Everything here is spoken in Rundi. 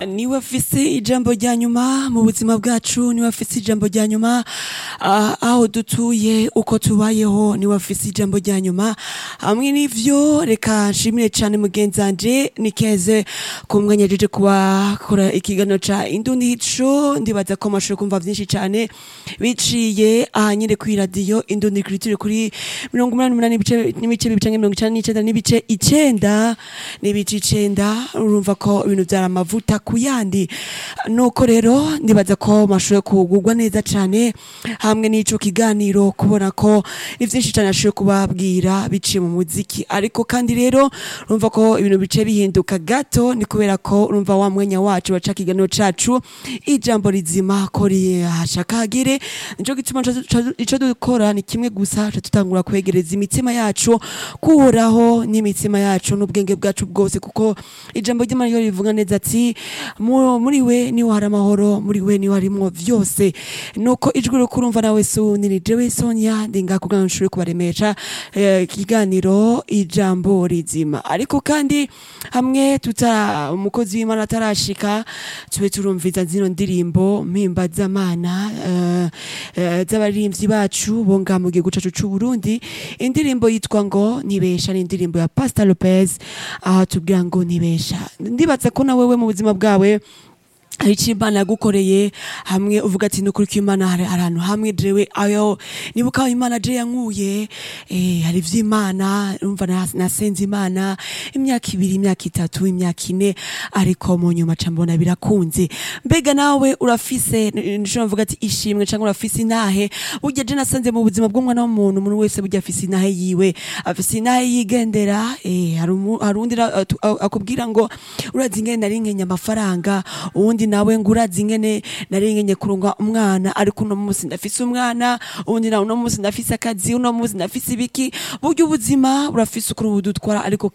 niwe afise ijambo rya nyuma mu buzima bwacu niwe afise ijambo rya nyuma ah, aho dutuye uko tubayeho niwe afise ijambo rya nyuma hamwe n'ivyo reka nshimire cane mugenzanje nikeze ku mwanya jeje kubakora ikiganiro ca indundi hico ndibaza ko mashobora kumva vyinshi cane biciye aha nyene kw'iradiyo indundi culture kuri mirongo umunani n'umunani n'ibice n'ibice bibiri canke mirongo icenda n'icenda n'ibice icenda n'ibice icenda urumva ko ibintu vyari amavuta ku yandi nuko rero ndibaza ko mashoboye kugurwa neza cane hamwe n'ico kiganiro kubona ko ni vyinshi cane ashoboye kubabwira biciye mu muziki ariko kandi rero urumva ko ibintu bice bihinduka gato ni kubera ko urumva wa mwanya wacu waca kiganiro cacu ijambo rizima ko rihashaka hagere nico gituma ca- ico dukora ni kimwe gusa ca tutangura kwegereza imitima yacu kuhoraho n'imitima yacu n'ubwenge bwacu bwose kuko ijambo ry'imana ryo rivuga neza ati "Mu- muri we niho hari amahoro muri we niho harimwo vyose nuko ijwi ryo kurumva nawe suni ni jewe sonia ndinga kugira ngo nshobore kubaremesha eh, ikiganiro ijambo rizima ariko kandi hamwe tuta umukozi w'imana atarashika tube turumviza zino ndirimbo mpimbazamana eh, eh, z'abarimvyi bacu bo ngaha mu gihugu cacu c'uburundi indirimbo yitwa ngo nibesha ni indirimbo ya pastor lopez aho tubwira ngo nibesha ndibaza ko na wewe mu buzima bwawe hari icyo imana yagukoreye hamwe uvuga ati nukuri ko imana hari ahantu hamwe jewe ayo nibuka aho imana je yankuye eh, hari ivy'imana umva nas- nasenze imana imyaka ibiri imyaka itatu imyaka ine ariko mu nyuma ca mbona birakunze mbega nawe urafise nshobora mvuga ati ishimwe canke urafise intahe burya je nasanze mu buzima bw'umwana w'umuntu umuntu wese burya afise intahe yiwe afise intahe yigendera eh, hari umu- hari undi ra- atu- a- akubwira ngo urazi ingene nari nkenye amafaranga uwundi nawe ngo urazi ingene nari nkenye kurunga umwana ariko uno munsi ndafise umwana uwundi nawe uno munsi ndafise akazi uno munsi ndafise ibiki burya ubuzima burafise ukuntu budutwara ariko